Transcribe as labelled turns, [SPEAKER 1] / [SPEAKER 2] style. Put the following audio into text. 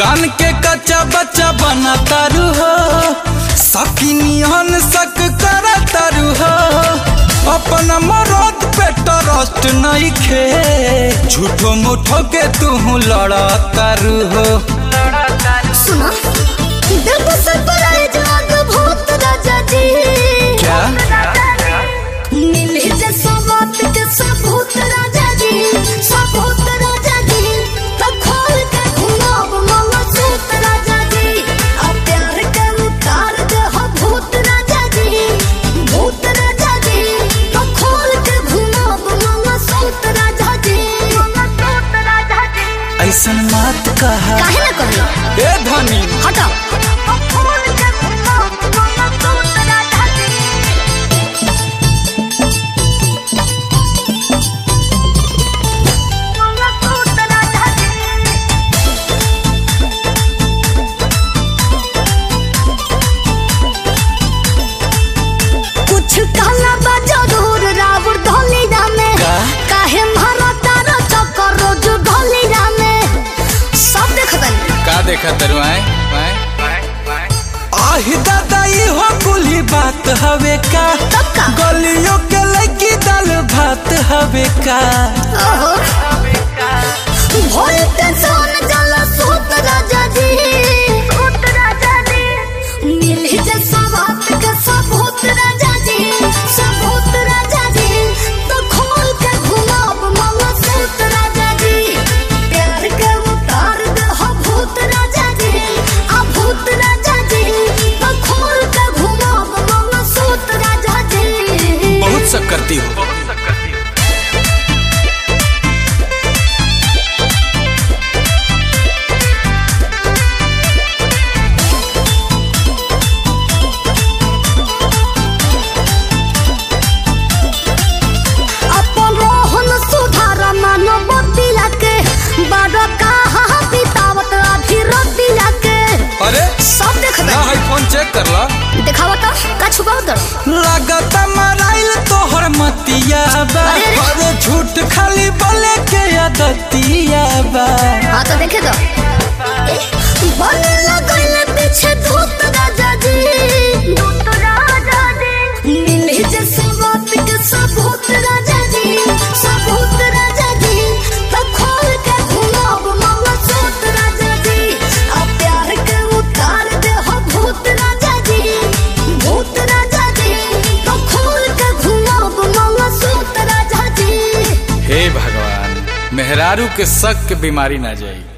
[SPEAKER 1] कान के कच्चा बच्चा बना तारू हो सकिनियन सक कर तारू हो अपन मरद पे ट्रस्ट नहीं खे झूठो मुठो के तू लड़ा तारू हो
[SPEAKER 2] सुना दिल को सरप्राइज आग भूत राजा जी
[SPEAKER 1] क्या
[SPEAKER 2] मिले जैसा बात के सबूत राजा जी सबूत राजा जी तो खोल के घुमाओ मामा सूत राजा जी अब प्यार के उतार दे हो भूत राजा जी भूत राजा जी तो खोल के घुमाओ मामा सूत राजा जी मामा सूत राजा जी
[SPEAKER 1] ऐसन मत कहा
[SPEAKER 2] काहे ना कहलो
[SPEAKER 1] ए धनी
[SPEAKER 2] हटाओ खोल के घुमाओ मामा सूत राजा जी मामा सूत राजा जी कुछ कहला बा जरूर रावण ढोलिया में
[SPEAKER 1] का?
[SPEAKER 2] काहे मारा तारा चक्कर रोज ढोलिया में सब देखतन
[SPEAKER 1] का देखा तरु आए आहि दादा ई हो कुली बात हवे का
[SPEAKER 2] तब का
[SPEAKER 1] गलियों के लगी दाल भात हवे का
[SPEAKER 2] ओहो भोल के सोन जला सूत राजा जी सूत राजा जी मिली जैसा बात के सबूत राजा जी सबूत राजा जी तो खोल के घुमाओ मामा सूत राजा जी प्यार के उतार दे हो भूत राजा जी आ भूत राजा जी तो खोल के घुमाओ मामा सूत राजा जी
[SPEAKER 1] बहुत सब करती हो
[SPEAKER 2] अपन रोहन सुधार मानव बतिया के बड़ कहा बितावत आधी रतिया के
[SPEAKER 1] अरे
[SPEAKER 2] सब देख
[SPEAKER 1] ना है फोन चेक कर ला
[SPEAKER 2] दिखावत का छुपाव दर
[SPEAKER 1] लागत मराइल तोहर मतिया बा
[SPEAKER 2] अरे।
[SPEAKER 1] अरे झूठ खाली बोले के आदतिया बा
[SPEAKER 2] हाँ तो देखे दो बने लगल पीछे धूत राजा जी धूत राजा जी मिले जैसे बात के सबूत राजा जी सबूत राजा जी तो खोल के घुमाओ मामा सूत राजा जी अब प्यार के उतार दे हो भूत राजा जी भूत राजा जी तो खोल के घुमाओ मामा सूत राजा जी
[SPEAKER 1] हे भगवान मेहरारू के शक के बीमारी ना जाई